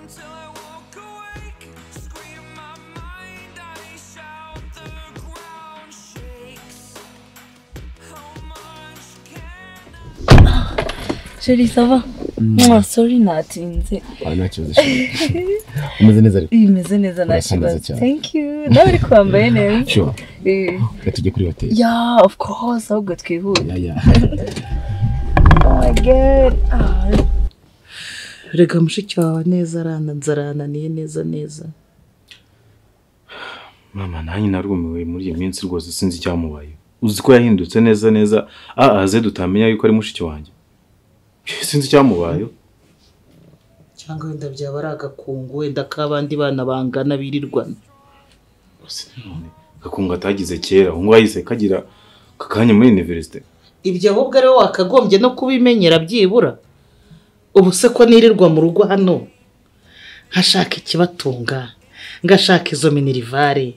till I walk awake. Scream my mind, I shout, the ground shakes. How much can I? sheri sava Mwah, sorry natinze wawe nta kibazo shira umeze neza ariko bimeze neza nta Urasa neza kibazo cyane. thank you nawe uri kwambaye neza shuwa Eh, reka tujye kuri hoteli yeah of course ahubwo twihute ya ya oh my god ah, rega mushiki wawe neza arana nzarananiye neza neza mama nanjye narumiwe muri iyo minsi rwose sinzi icyamubaye uzi ko yahindutse neza neza ah aze dutamenya yuko ari mushiki wanjye sinzi icyamubayeho cyangwa wenda byaba ari agakungu wenda k'abandi bana bangana birirwana Gusa none gakunga atagize kera ubu ngubu yahise kagira akanya muri iniverisite ibyo ahubwo ari wowe wakagombye no kubimenyera byibura ubu se ko nirirwa mu rugo hano nkashaka ikibatunga ngashaka izo minirivare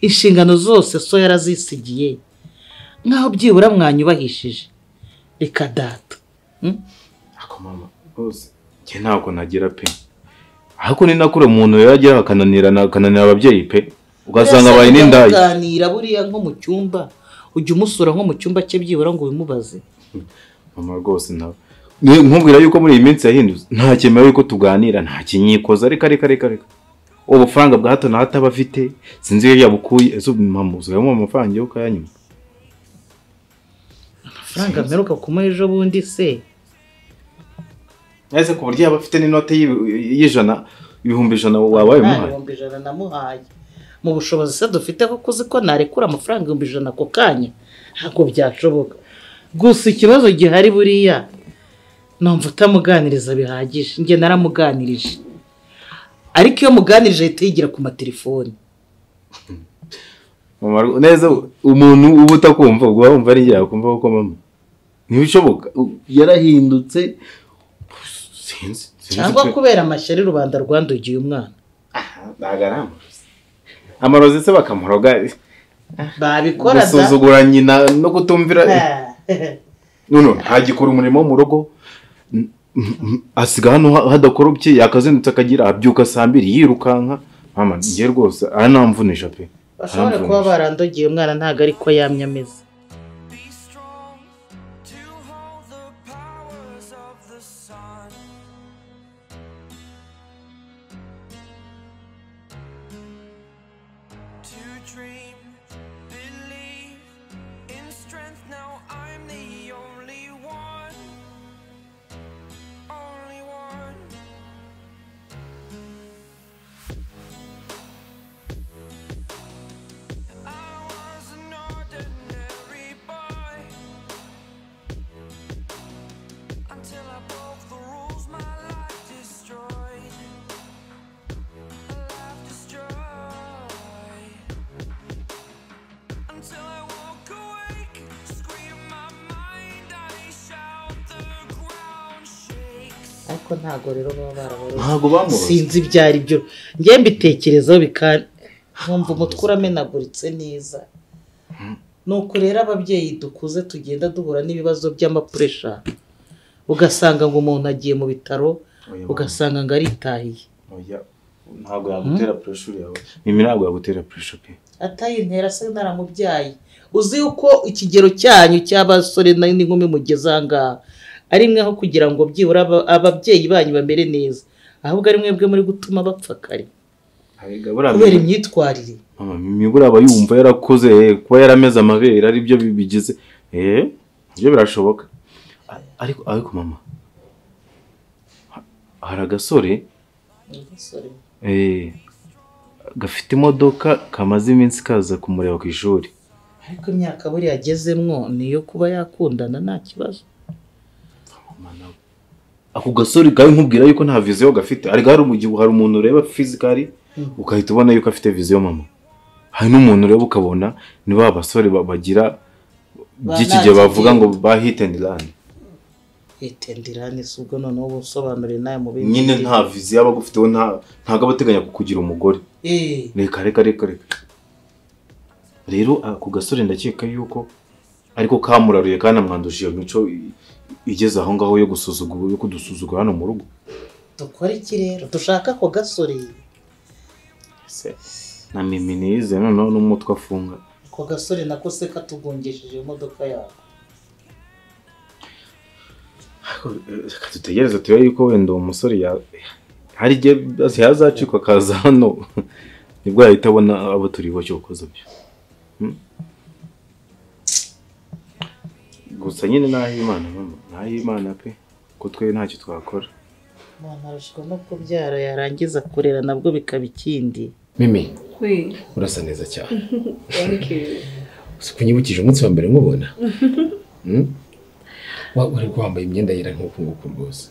inshingano zose so yarazisigiye nk'aho byibura mwanyubahishije reka data Hmm? ariko mama rwose njye ntabwo nagira pe ariko ni nakure umuntu yajya akananirana akananira ababyeyi pe ugasanga abaye n'indaya Muganira buriya nko mu cyumba ujya umusura nko mu cyumba cye byibura ngo ubimubaze mama rwose nawe Ni- nkubwira yuko muri iyi minsi yahindutse nta cyemewe yuko tuganira nta kinyikoza reka reka reka reka ubu bufaranga bwa hato na hato aba afite sinzi iyo yabukuye ese ubu mama usigayemo amafaranga yo kuyanyuma amafaranga mperuka kumuha ejo bundi se ese ku buryo yaba afite n'inote y'ibi- y'ijana ibihumbi ijana waba nta wabimuhaye bihumbi ijana namuhaye mu bushobozi se dufite ko kuzi ko narekura amafaranga ibihumbi ijana ako kanya ntabwo byashoboka gusa ikibazo gihari buriya numva utamuganiriza bihagije njye naramuganirije ariko iyo muganirije ahita yigira ku matelefoni Mama, neza umuntu uba utakumva ubwo wumva ari njye yakumva kuko mama ntibishoboka U- yarahindutse sinzi sinzi cyangwa pe. kubera amashyari rubanda rwandugiye umwana ntabwo ari amarozi amarozi se bakamuroga babikora da gusuzugura nyina no kutumvira Ah. none ntagikora umurimo wo mu rugo N- n- asiga hano ha- hadakorobye yakazindutse akagira abyuka saa mbiri yirukanka mama njye rwose aha ntamvunisha pe bashobora Aramvunisha. kuba barandogiye umwana ntabwo ariko yamye ameze Be strong to hold the powers of the sun. To dream, believe in strength. Now I'm the only one. Only one. I was an ordinary boy until I broke the rules. My life destroyed. Life destroyed. Until I woke awake, scream my mind. I shout, the ground shakes. ariko ntabwo rero baba baraboroze ntabwo bamuroze sinzi ibyo ari byo njye mbitekerezaho bikari nkumva umutwe uramenaguritse neza nuko rero ababyeyi dukuze tugenda duhura n'ibibazo by'amapuresha ugasanga ngo umuntu agiye mu bitaro Oya, ugasanga ngo aritahiye Oya, ntabwo yagutera pressure yawe mimi ntabwo yagutera pressure pe atayintera se naramubyaye uzi yuko ikigero cyanyu cy'abasore na- n'inkumi mugeze aha ngaha ari mwe aho kugira ngo byibura aba- ababyeyi banyu bamere neza ahubwo ari mwebwe muri gutuma bapfa kare Arega, buriya kubera mimi- imyitwarire mama mimi buriya aba yumva yarakoze eh, kuba yarameze amabere aribyo bi- bigize eh byo birashoboka A- ariko ariko mama ha- hari agasore Eh, gafite imodoka kamaze iminsi kaza kumureba ku ishuri ariko imyaka buriya agezemwo ni iyo kuba yakundana nta kibazo ako gasore kawe nkubwira yuko nta viziyo gafite ariko hari umugihe hari umuntu ureba fizikari ugahita ubona yuko afite viziyo mama hari n'umuntu ureba ukabona ni ba basore ba- bagira by'iki gihe bavuga ngo ba hit and run hitendirane si ubwo noneho ubusobanurire nawe mu bindi nyine nta viziyo aba agufiteho nta- ntabwo aba ateganya kukugira umugore Eh, reka reka reka reka rero ako gasore ndakeka yuko ariko kamuraruye kandi amwanduje iyo mico i- igeze aho ngaho yo gusuzugura yo kudusuzugura hano mu rugo dukora iki rero dushaka ako gasore Se, na mimi nize noneho n'umutwe afunga ako gasore nako se katugungishije imodoka yawe Ariko, eh, reka dutegereze turebe yuko wenda uwo musore ya- hari igihe azi- yazacikwa akaza hano nibwo yahita abona abo turi bo cyokoze byo Hmm? gusa nyine naho imana mama naho imana pe ko twe ntacyo twakora umuntu arushywa no kubyara yarangiza kurera nabwo bikaba ikindi mimi we urasa neza cyane thank you kunyibukije umunsi wa mbere nkubona Hmm? Wa- wari wambaye imyenda yera nk'uku nguku rwose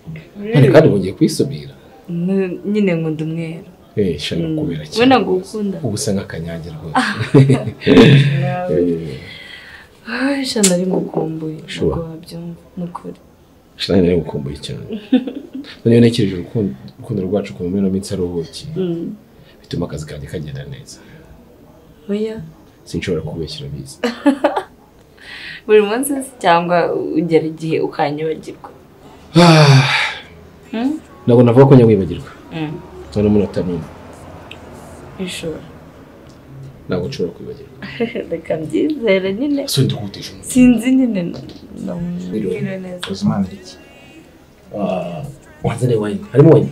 kandi kandi wongeye kuyisubira Mwe- nyine nkunda umweru Eh, shaka kubera we ntabwo ukunda ubu usa nk'akanyange rwose Eh, sha nari ngukumbuye Sure. ntabwo wabyumva ni ukuri shana nari gukumbuye cyane noneho nakereje urukundo urukundo rwacu ku mumena minsi aruhuki bituma akazi kanjye kagenda neza oya sinshobora kubeshya urabizi buri munsi se cyangwa ugera igihe ukanyibagirwa Hmm? ntabwo navuga ko njya wibagirwa Mm, noneho umunota n'umwe ishobora ntabwo nshobora kwibagirwa reka mbyizere nyine so ndukutisha umuntu sinzi nyine nambwire neza Uzimana iki? Ah, wanzanire wayini harimo wayini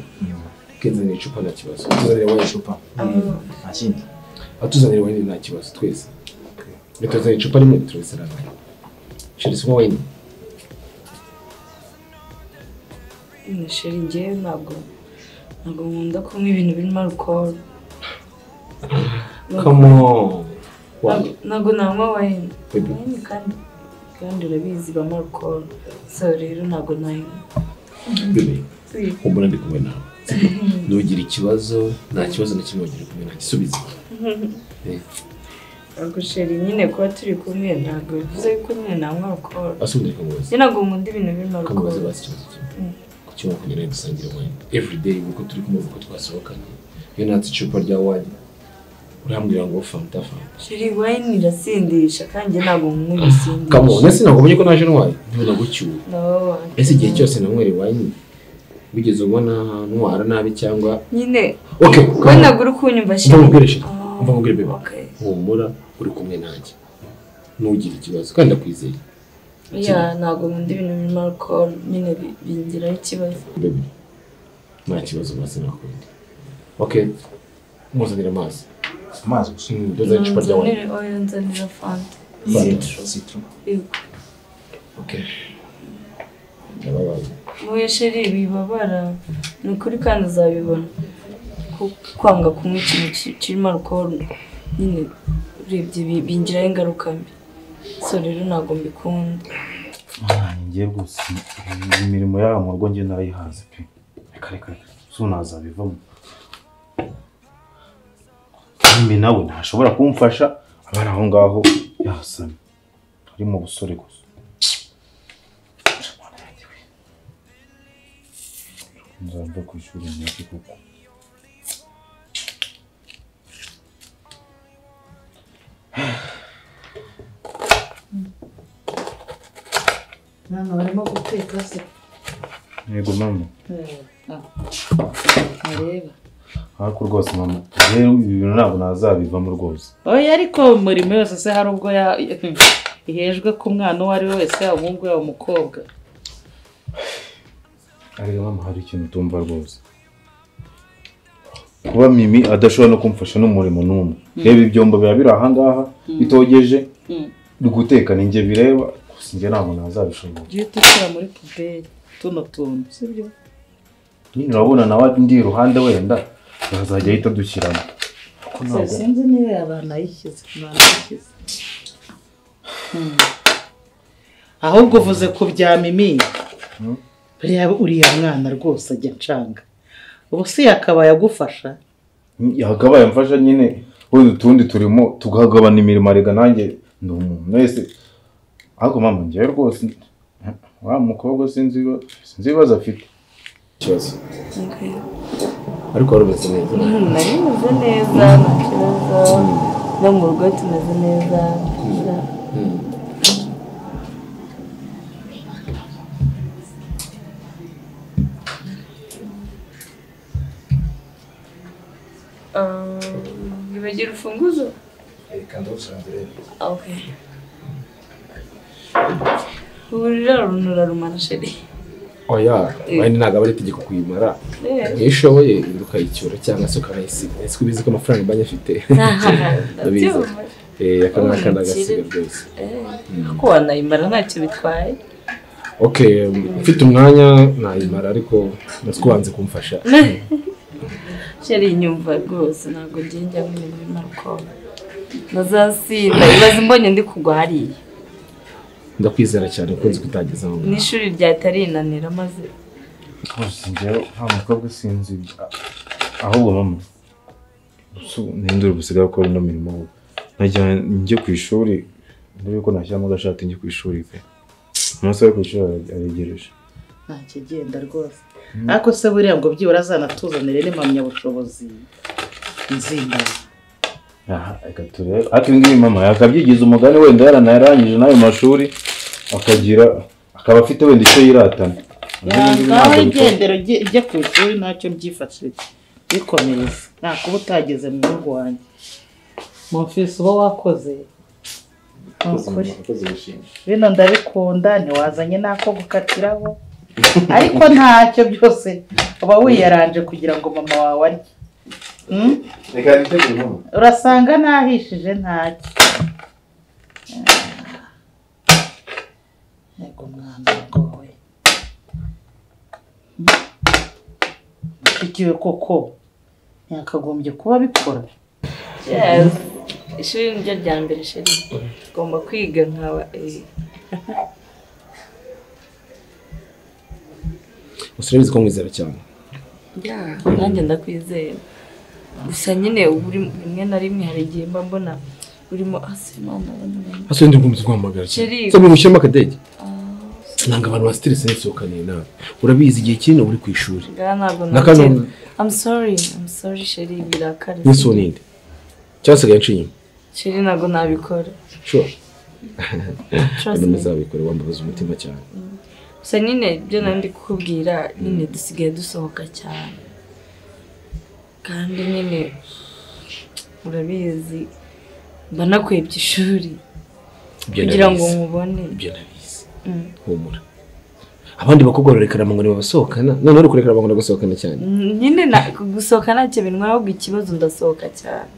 kenzanire icupa nta kibazo tuzanire wayini icupa Nta kindi. atuzanire wayini nta kibazo twese bituzanire icupa rimwe turabisaranganya shirisi unywa wayini nishira igihe ntabwo ntabwo nkunda kunywa ibintu birimo alukoro come on Wayini. ntabwo nanywa wayini Baby. wayini kandi kandi urabizi ibamo alukoro so rero ntabwo nayinywa Bebe, humura ndi kumwe nawe nugira ikibazo nta kibazo na kimwe wagira kumwe nanjye subiza Eh, ntabwo sheri nyine kuba turi kumwe ntabwo bivuze yuko nyine nanywa alukoro ase ubundi kamubaza njye ntabwo nkunda ibintu birimo kamubaza alukoro bazi ikibazo kimwe kuki wumva kugira ngo dusangire wayini everyday uko turi kumwe uko twasohokanye iyo natse icupa rya wayini urambwira ngo fanta fanta sheri wayini irasindisha kandi njye ntabwo nkunda kamu ibisindisha nasi ntabwo ubonye ko naje ntwaye niba nagucyuye No, ese igihe cyose nanywera wayini wigeze ubona ntwara nabi cyangwa nyine okay we come on. ntabwo uri kunyumva umva sheri nkubwire shira umva nkubwire bebe Okay. humura uri kumwe nanjye ntugire ikibazo kandi ndakwizeye ya ntabwo nkunda ibintu birimo alcohol nyine bi- bingiraho ikibazo bebe nta kibazo maze nakundi okay muzanire amazi Amazi gusa. nduzane icupa rya wayini Nzanire oil, nzanira fanta Citro. Citro. Yego. okay ndababaye muye sheri bibabara ni ukuri kandi uzabibona ko kwanga kunywa ikintu ki- kirimo alcohol nyine urebye bi- bingiraho ingaruka mbi so rero ntabwo mbikunda njye rwose imirimo yaba mu rugo njye narayihaze pe reka reka reka sunazabivamo mimi nawe ntashobora kumfasha abari aho ngaho yasamye ari mu busore gusa nzava ku ishuri nyaki kuko mwana barimo guteka se yego mama areba ariko rwose mama rero ibi bintu ntabwo nazabivamo rwose oya ariko umurimo yose se hari ubwo ya- ihejwe ku mwana uwo ari we wese yaba umuhungu yaba umukobwa ariko mama hari ikintu utumva rwose kuba mimi adashobora no kumfasha n'umurimo n'umwe reba ibyombo biba biri ahangaha bitogeje Mm. guteka ni njye bireba gusa njye ntabwo nazabishobora jya uhita ushyira muri puberi tuno tuntu si byo nyine urabona nawe ndi iruhande wenda azajya ahita adushyiramo Kuko Se, ntabwo- sinzi niba yabanayishyize banayishyize ahubwo uvuze ku bya mimi buriya uriya mwana rwose ajya ncanga ubu si yakabaye agufasha yagabaye amfasha nyine wenda utundi turimo tugagabana imirimo arega nanjye ndi umuntu wese ariko mama njyewe rwose wa mukobwa sinzi ibiba- sinzi ibibazo afite ikibazo ariko wari umeze neza nari meze neza nta kibazo no mu rugo tumeze neza Nibagira ufunguzo? Reka ndawusangira Ah, Ok. Ubu rero nturarumara sheri. oya wenda ntabwo aba ari itegeko kuyimara iyo ushoboye indi ukayicyura cyangwa se ukanayisiga ese ko ubizi ko amafaranga banki afite Ndabyumva. Eh, aka ni akana gasiga Ubukire. rwose Eh, Ko wanayimara ntacyo bitwaye. okay mfite umwanya nayimara ariko nzi ko wanze kumfasha Sheri nyumva rwose ntabwo ngiye njya mu bintu bimarukoma. Nazasinda ibaze imbonye ndi kugwa hariya. ndakwizera cyane ko nzi ko utageze aho ngaho. N'ishuri ryatarinanira maze rwose njyewe nta mukobwa usinzibye ahubwo mama usu- ninde uri gusigaye akora ino mirimo we najya njye ku ishuri mbere yuko nashyiramo agashati njye ku ishuri pe umunsi we ku ishuri ara- aregereje ntakigenda rwose ariko se buriya ngo byibura azanatuzanire n'impamyabushobozi nzimba aha reka turebe ariko ibi ngibi mama yakabyigiza umugani wenda yaranarangije n'ayo mashuri akagira akaba afite wenda icyo yiratana Ibyo ngibi yangaho ntabwo bikora. igendero ujye ujye ku ishuri ntacyo mbyifashije bikomereze nta kuba utageze mu rugo wanjye mu mfisi uba wakoze ni ukuri bino ndabikunda ntiwazanye n'ako gukatiraho ariko ntacyo byose uba wiyaranje kugira ngo mama wawe arye Hmm? reka nitegure mama urasanga nahishije ntacyo yego mwana ngowe mushiki we koko yakagombye kuba abikora Yes. Ishuri niryo rya mbere sheri. Ugomba kwiga nkaba eh, gusa urabizi ko nkwizera cyane Yeah, nanjye ndakwizera gusa nyine uba uri rimwe na rimwe hari igihe mba mbona urimo asimana hasi ndi gukomeza guhamagara cyane Sheri. se mu gushyiramo akadege ntabwo abantu basiteretse n'isohokaniye nawe urabizi igihe kinini uba uri ku ishuri ntabwo Na kano- nagira I'm sorry I'm sorry sheri birakare n'isura ninde cyangwa se agace inyuma sheri ntabwo nabikora sure Trust kandi me. muzabikore wambabaza umutima cyane gusa nyine ibyo nari ndi kukubwira nyine dusigaye dusohoka cyane kandi nyine urabizi mba nakwebye ishuri Ibyo kugira ngo ndabizi. nkubone ibyo ndabizi Mm. humura abandi bakobwa barerekana amanywa ntibabasohokana noneho uri kurekana amanywa bagasohokana cyane Mm, nyine na- gusohoka ntacyo bintwaye ahubwo ikibazo ndasohoka cyane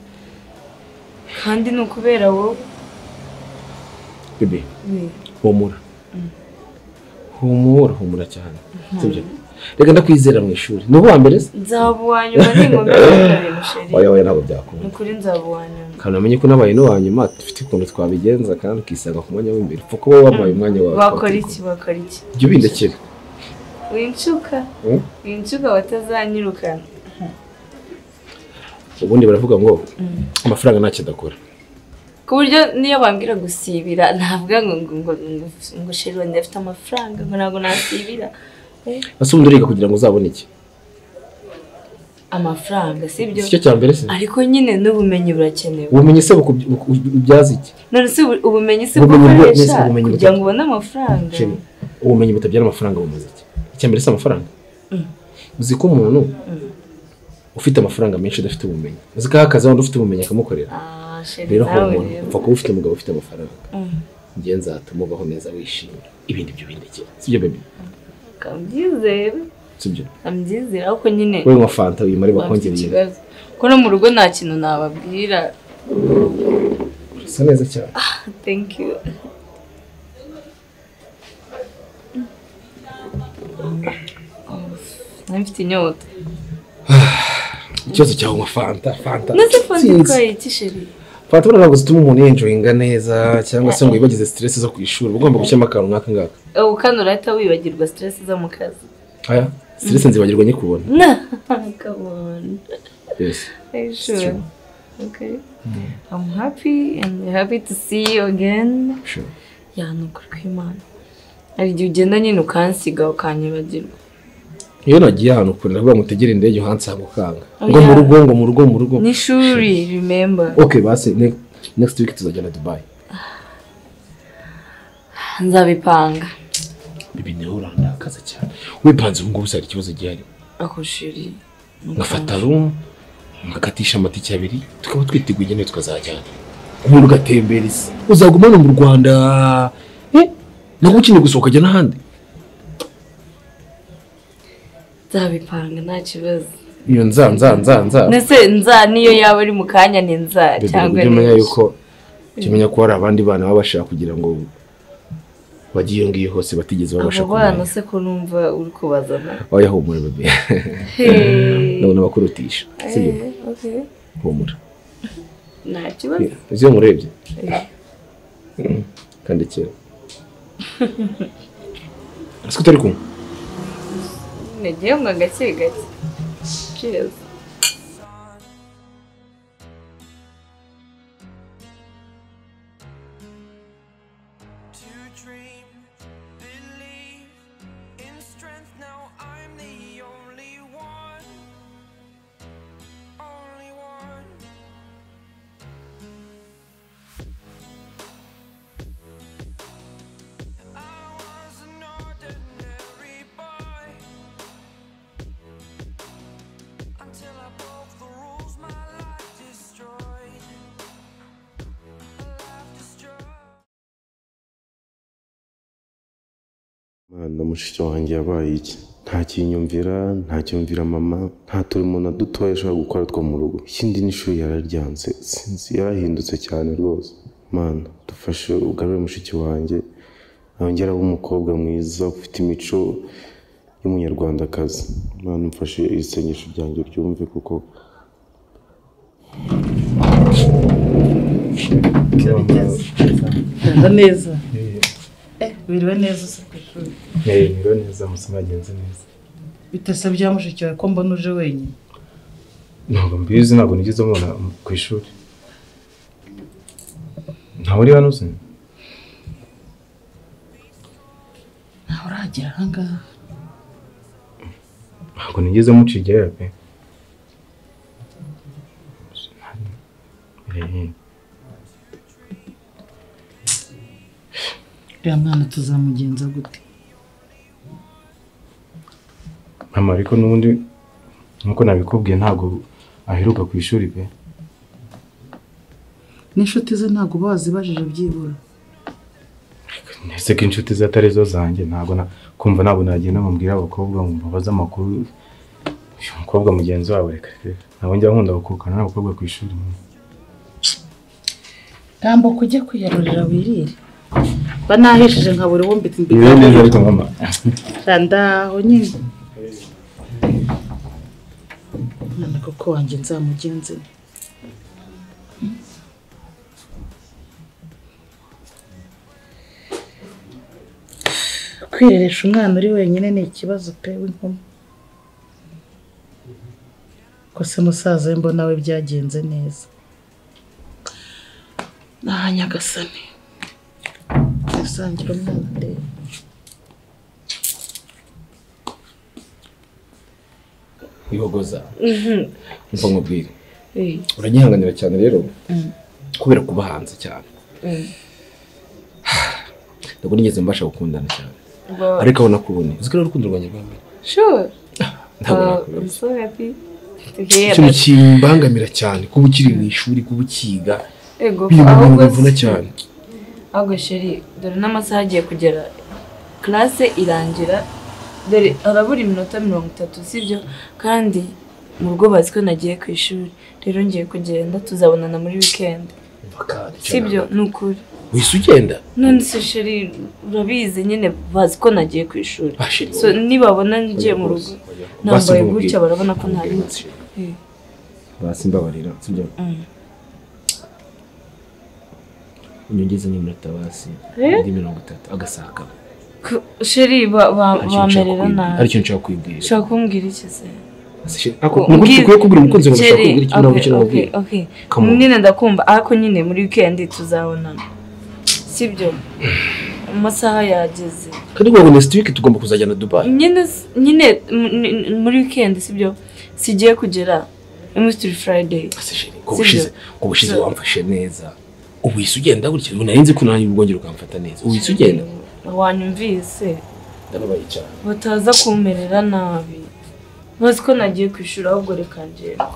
kandi ni ukubera wowe bebe humura humura humura cyane sibyo reka ndakwizera mu ishuri ni uwa mbere se nzaba uwa nyuma ningombe gukora ibintu sheri oya oya ntabwo byakunda ni ukuri nzaba uwa nyuma kandi namenye ko nabaye n'uwa nyuma dufite ukuntu twabigenza kandi ukisanga ku mwanya w'imbere upfa kuba wabaye umwanya wawe wakora iki wakora iki jya ubindekera winshuka Mm. winshuka watazanyirukana ubundi baravuga ngo amafaranga ntacyo adakora ku buryo niyo bambwira gusibira navuga ngo ngo ngo ngo- ngo sheri wanjye afite amafaranga ngo ntabwo nasibira Eh, ese ubundi uriga kugira ngo uzabone iki amafaranga sibyo si cyo cya mbere se ariko nyine n'ubumenyi burakenewe ubumenyi se buku- buku- ubyaza iki none se ubu- ubumenyi se Ubumenyi bwo- bwakoresha nese ubumenyi kugira butatu. ngo ubone amafaranga Sheri, ubumenyi butabyara amafaranga bumaze iki icya mbere si amafaranga uzi ko umuntu ufite amafaranga menshi adafite ubumenyi uzi ko aha akazi wenda ufite ubumenyi akamukorera Ah, sheri rero nawe umuntu rero. upfa kuba ufite umugabo ufite amafaranga Mm. njye nzatuma ubaho neza wishimye ibindi byo bindekera sibyo bebe Kambyizere sibyo kambyizere ariko nyine wowe nywa fanta wimare bafite bakongereye ikibazo ko no mu rugo nta kintu nababwira usa neza cyane thank you Oh, nari mfite inyota ikibazo cyawe nywa fanta fanta nase fanta Sinzi. itwaye iki sheri fanta buriya ntabwo zituma umuntu yenjoyinga neza cyangwa se ngo yibagize stress zo ku ishuri uba ugomba gushyiramo akantu nk'aka ngaka ubu kandi urahita wibagirwa stress zo mu kazi aya stress nzibagirwa nyikubona kabone yes Are you true. sure? Okay. I'm happy and happy to see you again. sure Ya ni ukuri kw'Imana. Hari igihe ugenda nyine ukansiga ukanyibagirwa. iyo nagiye ahantu kure ndavuga ngo utegere indege uhansanga ukanga Oya. ngo mu rugo ngo mu rugo mu rugo N'ishuri, remember. okay basi ne- next week tuzajyana dubai Nzabipanga. bibi nawe urandakaza cyane wipanze ubu ngubu uzari ikibazo gihari Ako shiri. ngafata room mugakatisha amatike abiri tukaba twiteguye igenewe tukazajyana ubundi ugatembereza uzaguma hano mu rwanda eh, nako ukeneye gusohoka ajya n'ahandi nzabipanga nta kibazo iyo nza nza nza nza ndetse nza niyo yaba ari mu kanya ni nza Bebe, cyangwa ujye umenya ni- yuko ujye umenya ko hari abandi bana baba bashaka kugira ngo bajye iyo ngiyo hose batigeze babasha abo bana se ko numva uri kubazana oya humura bebe ndabona bakurutisha sibyo Eh, okay. humura nta kibazo uzi iyo murebye Mm, kandi kera ese utari kumwe nagiye ngo gake gake cheers to dream, believe in strength. Now I'm the only one, only one. I was an ordinary boy until I broke the rules. My life destroyed. My life destroyed. mwana mushiki wanjye yabaye iki nta kinyumvira nta cyumvira mama nta turimo na dutoya ashobora gukora two mu rugo ikindi n'ishuri yararyanze sinzi yarahindutse cyane rwose mana dufashe ugarure mushiki wanjye yongera abe umukobwa mwiza ufite imico y'umunyarwandakazi mwana mfashe isengesho ryanjye ryumve kuko Reba neza Eh, biriwe neza uza ku ishuri Ntibiremewe neza amasomo yagenze neza bitasabye wa mushiki wawe ko mbona uje wenyine ntabwo mbizi ntabwo nigeze mubona ku ishuri ntawe uri hano uzi ntawe uragera ahangaha ntabwo nigeze muca igihera pe Eh, uriya mwana tuzamugenza gute mama ariko n'ubundi nk'uko nabikubwiye ntabwo aheruka ku ishuri pe n'inshuti ze ntabwo uba wazibajije byibura ndetse ko inshuti ze atari zo zanjye ntabwo na- kumva ntabwo nagenda mubwira abakobwa ngo mbabaze amakuru uyu mukobwa mugenzi wabo reka reka ntabwo njya nkunda gukurukana n'abakobwa ku ishuri tambuka ujye kwiyarurira wirire banahishije nka buri wumva iti biba neza ariko mama ndaho nyine mwana koko wanjye nzamugenze kwireresha umwana uri wenyine ni ikibazo pe w'inkumi ko se musaza we mbona we byagenze neza naha nyagasani dusangira umwana ndebe wihogoza mva nkubwire Eh, uragihanganira cyane rero kubera kuba hanze cyane ntabwo nigeze mbasha gukundana cyane Wow. ariko aho nakubonye uzi ko ari urukundo rwanjye rwa mbere sure ntabwo Wow, nakubonye I'm so happy to hear ikintu that. kimbangamira cyane kuba ukiri mu ishuri kuba ukiga Ego, ibintu ahubwo bimuvuna cyane ahubwo sheri dore n'amasaha agiye kugera classe irangira dore harabura iminota mirongo itatu sibyo kandi mu rugo bazi ko nagiye ku ishuri rero ngiye kugenda tuzabonana muri weekend sibyo ni ukuri wese ugenda none se sheri urabizi nyine bazi ko nagiye ku ishuri Ah, sheri, so wowe. nibabona ngiye mu rugo Basi nambaye nkubwire. gutya barabona ko ntabitse Eh, basi mbabarira sibyo Mm. unyongeze n'iminota basi Eh? indi mirongo itatu agasaka ku- sheri ba- ba- Hari ikintu nshaka bamerera kwibwira- hari nabi ikintu nshaka kwibwira ushaka kumbwira iki se Ese sheri, ako- ni ukuri ukwiye kubwira umukunzi wawe ushaka kubwira ikintu ntabwo ukeneye kubwira Come on. nyine ndakumva ariko nyine muri wikendi tuzabonana sibyo amasaha yageze kandi ngo next week tugomba kuzajyana dubayi nyine s- nyine m- n- muri wikendi sibyo sigiye kugera imisitiri furayideyi Ese sheri, Sibyo. ko bushize ko bushize So- wamfashe neza ubu isi ugenda gutya ubu nari nzi ko nanjye ubwongera ukamfata neza ubu isi ugenda wanyumvise ndababaye cyane bataza kumerera nabi bazi ko nagiye ku ishuri ahubwo reka ngenda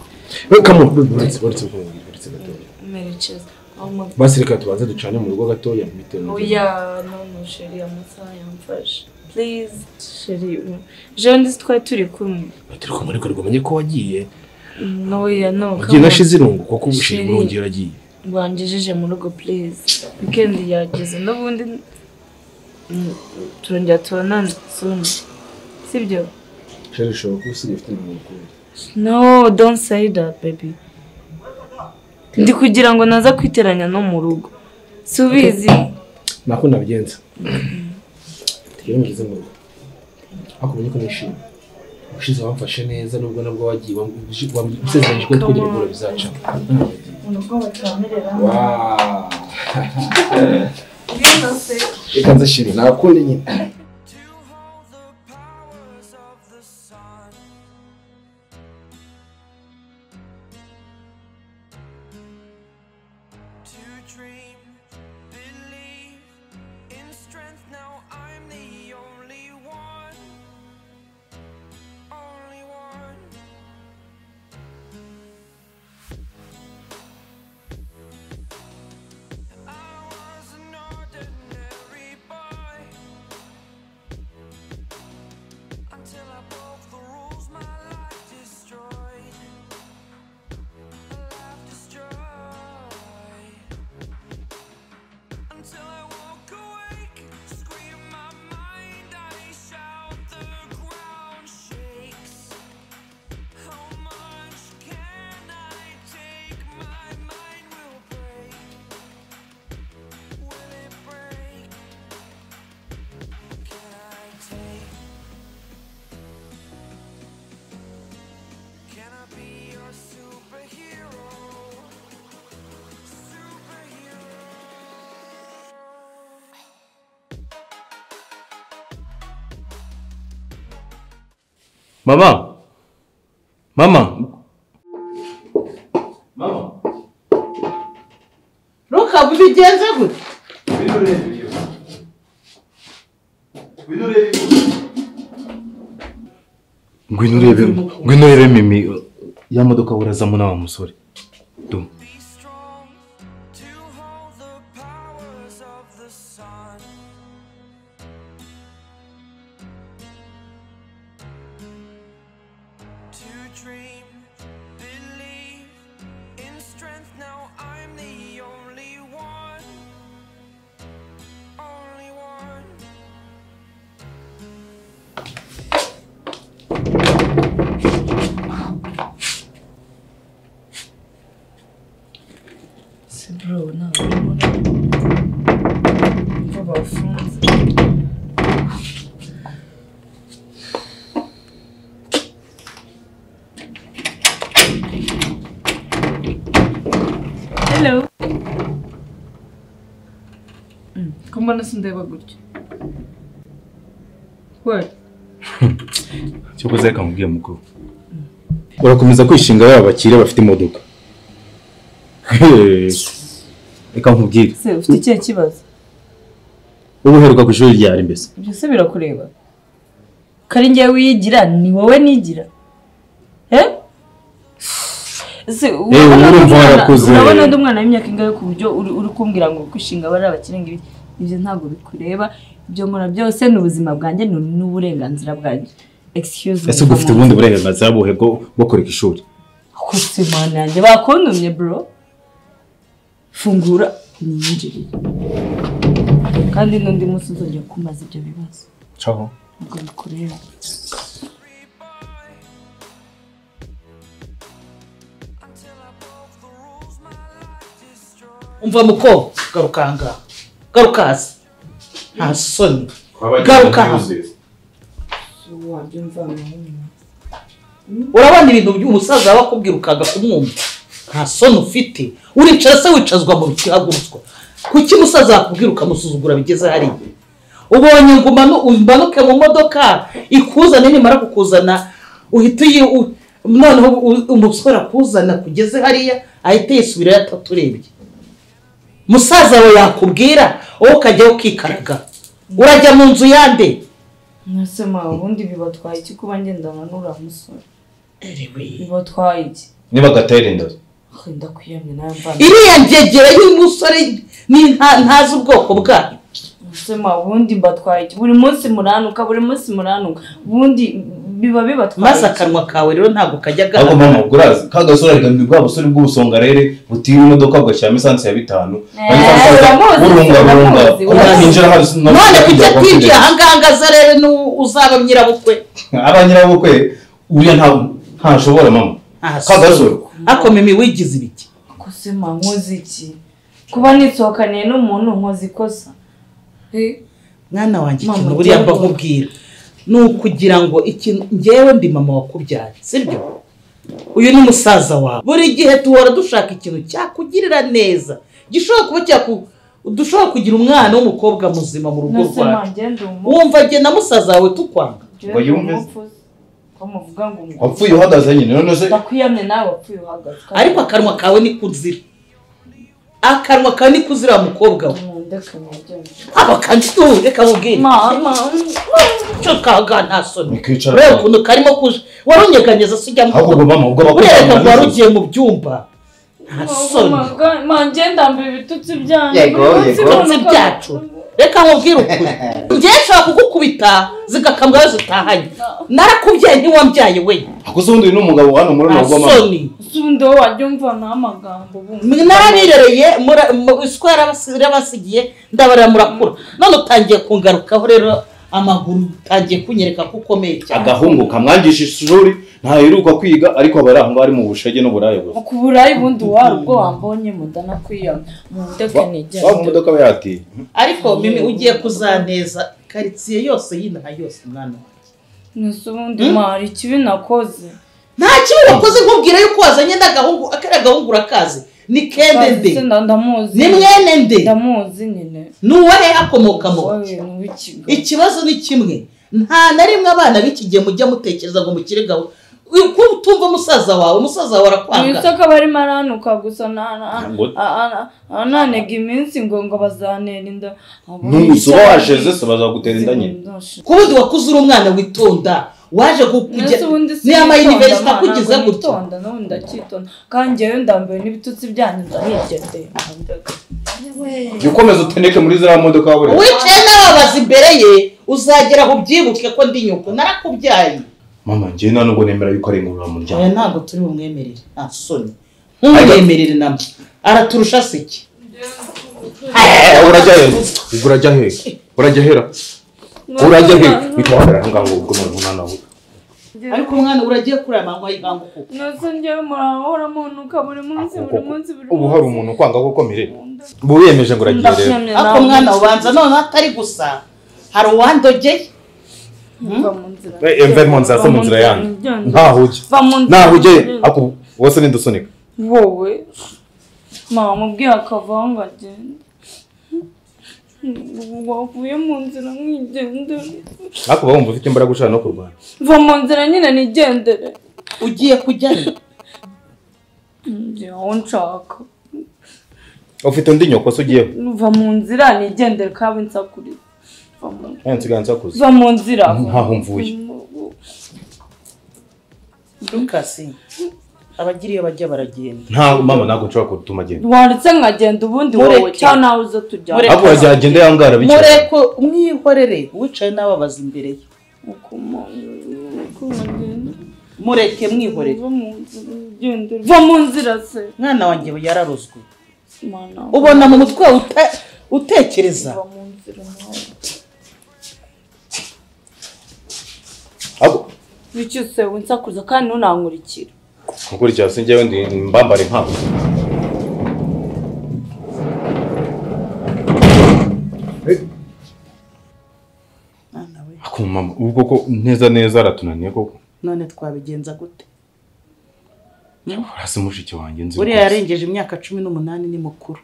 kamo uretse uretse ubwo mubwira uretse gatoya merekeza aho mpagaze basi reka tubanze ducane mu rugo gatoya bitewe oya nono sheri amasaha yamfashe please sheri jewe ndizi twari turi kumwe turi kumwe ariko rwamenye ko wagiye noya no wagiye nashize irungu kuko ubu shiri Sheri. urongeye uragiye rwangejeje mu rugo please weekend yageze n'ubundi mm, turongera tubonane soon sibyo sheri ushobora kuba usigaye ufite umuntu ukunda no don't say that baby ndi kugira ngo naza kwiteranya no mu rugo subizi nako nabigenza tugere mugeze mu rugo ariko umenye ko nishimye ushize wamfashe neza nubwo nabwo wagiye wamwisezeranyije ko twigire ibura bizaca reka nzashiri nakundi nyine to hold the powers of the sun. To dream, believe in strength. Now I'm the only one, only one. I was an ordinary boy. Until I broke the rules, my life destroyed. My life destroyed. Until I woke awake, scream my mind, I shout, the ground shakes. How much can I take? My mind will break. Will it break? Can I take? Can I be your superhero? Superhero. mama mama mama ruka bigenze gute Wino ureba ibyo. Wino ureba ibyo. Ngwino urebe, ngwino urebe Mimi. Ya modoka burazamo na wa musore. Du. be strong to hold the powers of the sun. To dream, believe in strength. Now I'm the only one, only one. si bro ntabwo ubona ko bafunze hello Mm, ko mbona sindeba gutya we Cyokoze reka mubwiye mukuru. Urakomeza kwishinga ba bakire bafite imodoka. Reka nkubwire. se ufite ikihe kibazo Ubu uheruka ku ishuri ryari mbese? ibyo se birakureba kari njye wiyigira ni wowe nigira eh Se, urabona ubu undi urumva mwana- warakuze. urabona undi mwana w'imyaka ingahe ku buryo uri uri kumbwira ngo kwishinga abari abakire ngo ibi ibyo ntabwo bikureba ibyo nkora byose ni ubuzima bwanjye ni ni uburenganzira bwanjye excuse Ese ubwo ufite ubundi burenganzira buhe bwo bwo kureka ishuri? kose imana yanjye bakondumye bro fungura unyinjirire kandi n'undi munsi uzongera kumaza ibyo bibazo Ciao. ubwo bikureba Until I broke the rules, my life destroyed. umva muko garuka ahangaha garuka hasi nta soni garuka hasi urabona ibintu by'umusaza waba akubwira ukaga kumwumva nta soni ufite uricara se wicazwa mu bihagurutswa kuki umusaza yakubwira ukamusuzugura bigeze hariya ubonye ngo umanu- umanuke mu modoka ikuzane nimara kukuzana uhita uyi u- noneho u- umusore akuzana kugeze hariya ahita yisubirayo ataturebye musaza wawe yakubwira wowe ukajyayo ukikaraga urajya mu nzu yande mwese ma ubundi bibatwaye iki kuba ngenda nkanura musore Anyway. bibatwaye iki niba agatera inda wenda kwiyamye nawe mvana iriya ngegera y'umusore ni nta- ntazi ubwoko bwayo usema ubundi mbatwaye iki buri munsi muranuka buri munsi muranuka ubundi biba bibatwaye maze akanwa kawe rero ntabwo kajya ariko agaragara mama ubwo urazi ka gasore ariko ni bwa busore bw'ubusonga rero butira imodoka bugashyiramo esanse ya bitanu Eh, uramuzi, urunga urunga uramuzi, kuko uramuzi. atinjira hari none kujya atinjira ahangaha ngo aza rero n'u- uzaba nyirabukwe abanyirabukwe uriya nta ntashobora mama ka gasore akoma imiwigize ibiki kusema nkoze iki kuba nisohokaniye n'umuntu nkoze ikosa Eh, mwana wanjye Mama, ikintu buriya mba ujya vuba. nkubwira ni ukugira ngo ikintu ngewe ndi mama wakubyaye sibyo uyu ni musaza wawe buri gihe duhora dushaka ikintu cyakugirira neza gishobora kuba cyaku dushobora kugira umwana w'umukobwa muzima mu rugo nasema rwacu ngende umufu wumva jye na musaza wawe tukwanga ngo yumve. ko muvuga ngo umufu wapfuye uhagaze nyine none se ndakwiyamye nawe wapfuye uhagaze ariko akanwa kawe ni kuzira akanwa kawe ni kuzira wa mukobwa we ndetse mugende abakantu reka mubwire mama cyo kaga nta soni Nikicara ureba nawe. ukuntu karimo kuje warunyeganyeza se ujya ahubwo ubwo mama ubwo bakobwa urereka ngo wari barabizi. ugiye mu byumba nta soni manje ndambaye ibitutsi byanyu Yego, buri munsi yego. mbona ibitutsi ko- byacu reka nkubwire ukuri ngewe nshobora kugukubita zigakambwa we zitahanye narakubyaye ntiwambyaye we ako se ubundi uyu ni umugabo hano muri nta urugo mama soni Si undi wo wajya umvanaho amagambo ubundi Mwe narabirereye mura- mu isuku yarabasi- yarabasigiye ndabarira murakura none utangiye kungarukaho rero amaguru utangiye kunyereka ko ukomeye cyane agahungu kamwangisha ishuri ntaheruka kwiga ariko aba ari aho ngaho ari mu bushege n'uburaya gusa ku burayi bundi wari ubwo wambonye mudana kwiyama mu ndetse nijyanye waba imodoka aba yatiye ariko mimi ugiye kuzaneza karitsiye yose y'inaha yose mwana wanjye. nese ubundi mari ikibi nakoze nta kibi wakoze nkubwira yuko wazanye n'agahungu akariya gahungu urakazi ni Bazi kendende se nda- ndamuzi ni mwene nde ndamuzi nyine ni uwari akomoka mu wowe ni w'ikigo ikibazo ni kimwe nta na rimwe abana b'iki gihe mujya mutekereza ngo mukire gahunda ko utumva umusaza wawe umusaza wawe mu arakwanga isoko aba arimo aranuka gusa na- na- Ntabwo- a- a- ananega iminsi ngo ngo bazanera inda ntusobaje zese bazagutera inda nyine ku bundi wakuze uri umwana witonda waje gu- kujya niya ma yuniverisite akugize gutyo gutonda n'ubundi ndacyitonda kandi njyewe ndambaye n'ibitutsi byanyu ndanigendeye ukomeza uteneke muri ziriya modoka waburiye wicaye n'ababaza imbere ye uzagera aho ubyibuke ko ndi nyoko narakubyaye mama njyewe nta nubwo nemera yuko ari ingoraramuryango aya ntabwo turi bumwemerere nta soni ntumwemerere namwe araturusha se iki Eh, urajya hera ubwo urajya hera urajya hera urajya hera bitwara aho ngaho ubwo none umwana we ariko umwana uragiye kuri aya manywa y'inkangu kuko nose njyewe murahora munuka buri munsi buri munsi buri munsi ubu hari umuntu ukwanga ko ukomere ubu wiyemeje ngo uragiye rero Ndashimye ariko nawe. mwana ubanza none atari gusa hari uwandogeye Va mu nzira. Eh, mve mu nzira, Va se mu mu nzira nzira, yanjye. njyanjye. ntaho ujya Va mu nzira, ntaho ujya njyanjye. ako wose nidusunika wowe mama mubwiye akavaho ngo agende Ubu wavuye mu nzira mwigendere ako uba wumva ufite imbaraga ushaka no kurwana va mu nzira nyine nigendere ugiye kujyayo Njye aho nshaka ufite undi nyoko se ugiyeho va mu nzira nigendere kaba insakuriza Va mu- aya nsigaranza kuza va mu nzira ntaho mvuye dukasi abagira iyo bajya baragenda nta mama ntabwo nshobora kutuma agenda wanditse nkagenda ubundi wowe Mureke. cyangwa nawe uza tujyana Mureke. ako urajya agende yangara bicara mureko mwihorere wicaye n'ababaza imbere ye uko mama- uko bagenda mureke mwihorere va mu nzira nigendere va mu nzira se mwana wanjye yararozwe Mana. ubona mu mutwe wawe uta- utekereza Va mu nzira nawe ako bityo se winsakuza kandi ntunankurikira gukurikira si njyewe ndi mbambare nkawe mwana we ako mama ubu koko neza neza aratunaniye koko none twabigenza gute hasi mushiki wanjye nzi buriya rwose. yarengeje imyaka cumi n'umunani ni mukuru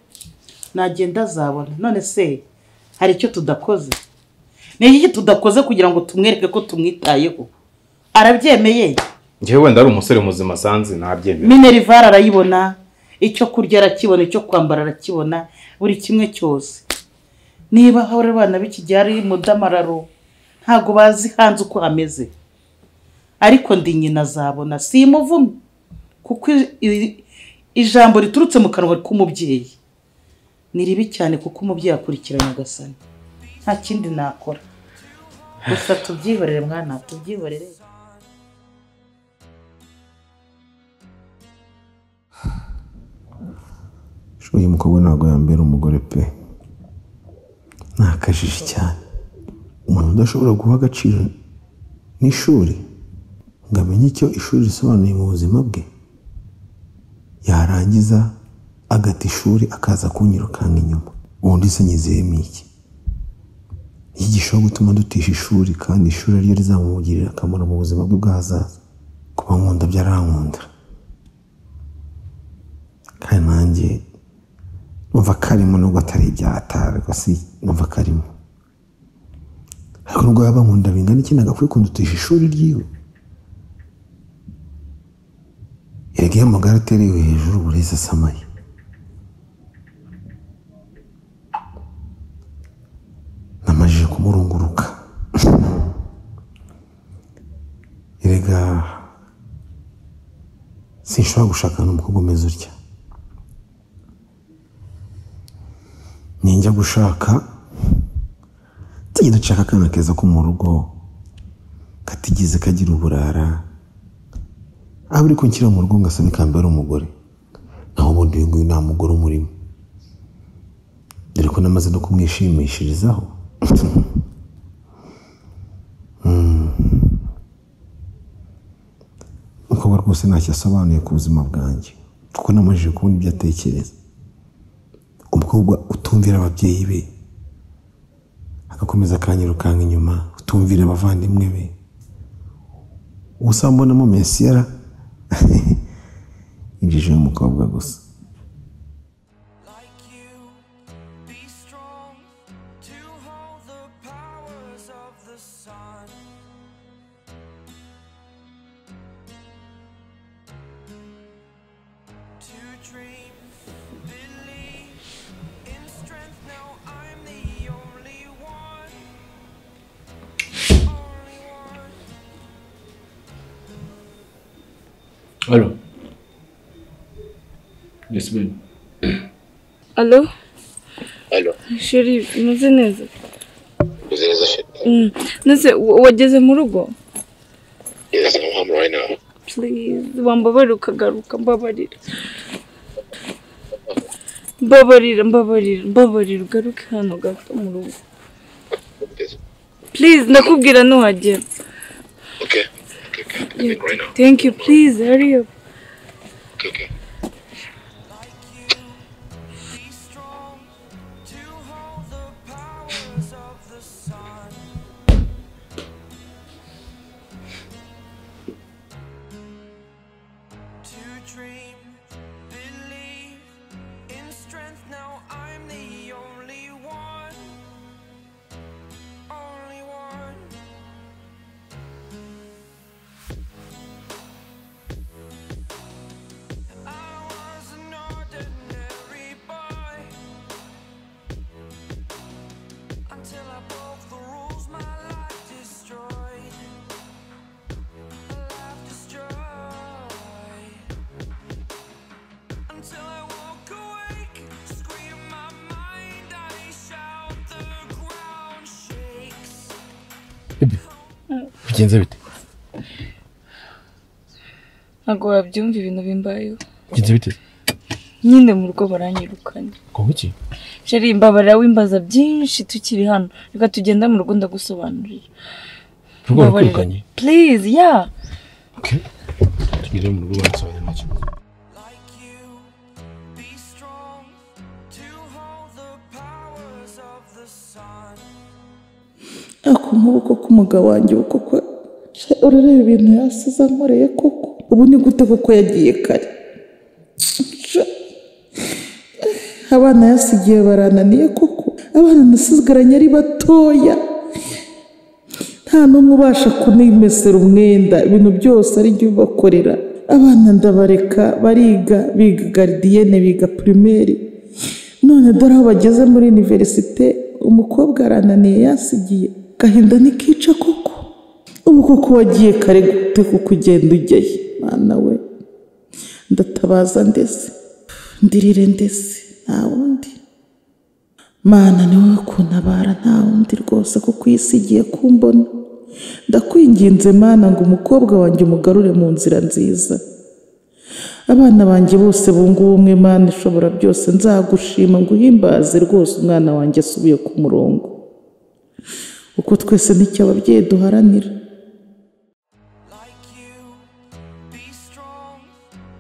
nagenda azabona none se hari icyo tudakoze ni iki tudakoze kugira ngo tumwereke ko tumwitayeho arabyemeye njyewe wenda ari umusore muzima asanze nabyemera minerivare arayibona icyo kurya arakibona icyo kwambara arakibona buri kimwe cyose niba hari abana b'iki gihe ari mudamararo ntabwo bazi hanze uko hameze ariko ndi nyina azabona si imuvumye kuko i- i- ijambo riturutse mu kanwa k'umubyeyi ni ribi cyane kuko umubyeyi akurikira nyagasani nta kindi nakora gusa tubyihorere mwana tubyihorere uyu mukobwa ntabwo yambera umugore pe ni akajiji cyane umuntu udashobora guha agaciro n'ishuri ngo amenye icyo ishuri risobanuye mu buzima bwe yarangiza agata ishuri akaza kunyirukanga inyuma ubundi se nyizeyemo iki iki gishobora gutuma dutisha ishuri kandi ishuri ari ryo rizamugirira akamaro mu buzima bwe bw'ahazaza kuba nkunda byarankunda kandi nanjye numva karimo nubwo atari ibyatara rwose numva karimo ariko nubwo yaba nkunda bingana iki ntabwo akwiye kundutisha ishuri ryiwe erega iyo amagara aterewe hejuru buri wese asamaye namajije kumurunguruka erega sinshobora gushakana umukobwa umeze utya ninjya gushaka tujye dushaka akana keza ko mu rugo katigeze kagira uburara aba uri kunshyira mu rugo ngo asabe kambere umugore naho ubundi uyu nguyu nta mugore umurimo dore ko namaze no kumwishimishirizaho Mm. umukobwa rwose ntacyo asobanuye ku buzima bwanjye kuko namajije kubona ibyo atekereza umukobwa utumvira ababyeyi be agakomeza akanyirukanga inyuma utumvira abavandimwe be ubusanzwe mbonamo mesiyara injije umukobwa gusa like you. Be strong to hold the powers of the sun. To dream, believe in strength. Now I'm the only one. Only one. Alo. Yes, baby. alo Alo, sheri umeze neza nziza shiti. Mm. ndetse wa- wageze mu rugo Yes, I'm home right now. Please, wambabarira ukagaruka mbabarira mbabarira mbabarira mbabarira ugaruke hano gato mu rugo Yes. please ndakubwira nuhagera Okay. Okay, okay. I'm coming right now. thank you please hurry up Okay, okay. Like you, be strong to hold the powers of the sun. To dream, believe in strength. Now I'm the only one, only one. I was an ordinary boy until I broke the rules. My life destroyed. Life destroyed. Until I woke awake, scream my mind. I shout the ground shakes. Bigenze bite? ntabwo wabyumva ibintu bimbayeho Bigenze bite? nyine mu rugo baranyirukanye Kongo iki? sheri mbabarira wimbaza byinshi tukiri hano reka tugenda mu rugo ndagusobanurira Rugo rukwirukanye. please ya Okay. Tugere mu rugo bansobanurira make. like you. Be strong to hold the powers of the sun. ako nk'uko k'umugabo wanjye uko kwa Sha, urareba ibintu yasize ankoreye koko ubu ni gute kuko yagiye kare Sha. abana yasigiye barananiye koko abana nasigaranye ari batoya nta n'umwe ubasha kunimesera umwenda ibintu byose ari jya ubakorera abana ndabareka bariga biga garidiyene biga pirimeri none dore aho bageze muri iniverisite umukobwa arananiye yasigiye gahinda ntikica koko ubu koko wagiye kare gute kuko ugenda ujyayo mwana we ndatabaza ndeze ndirire ndeze nta wundi mana ni wowe kuntabara nta wundi rwose kuko iyi si igiye kumbona ndakwinginze mana ngo umukobwa wanjye umugarure mu nzira nziza abana banjye bose bunga ubumwe mana ishobora byose nzagushima nguhimbaze rwose umwana wanjye asubiye ku murongo uko twese n'icyo ababyeyi duharanira Be strong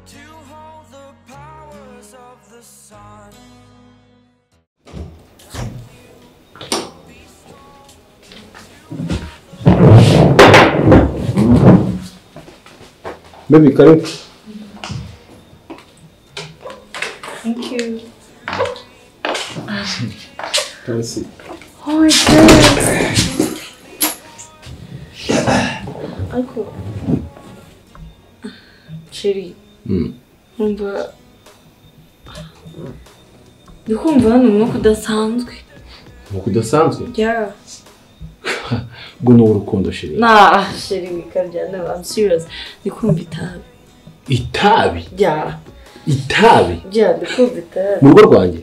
to hold the powers of the sun. Baby, karibu. Thank you. Tasi. Oh my goodness. Uncle. Ceri. Mm. Numva... Ndi kumva hano umwuka udasanzwe. Nuko udasanzwe. Yeah. Ubwo ni urukundo shiri. Nah, Ceri wikabya. No, I'm serious. Ndi kumva itabi. Itabi. Yeah. Itabi. Yeah, ndi kumva itabi. Mu rugo rwanjye.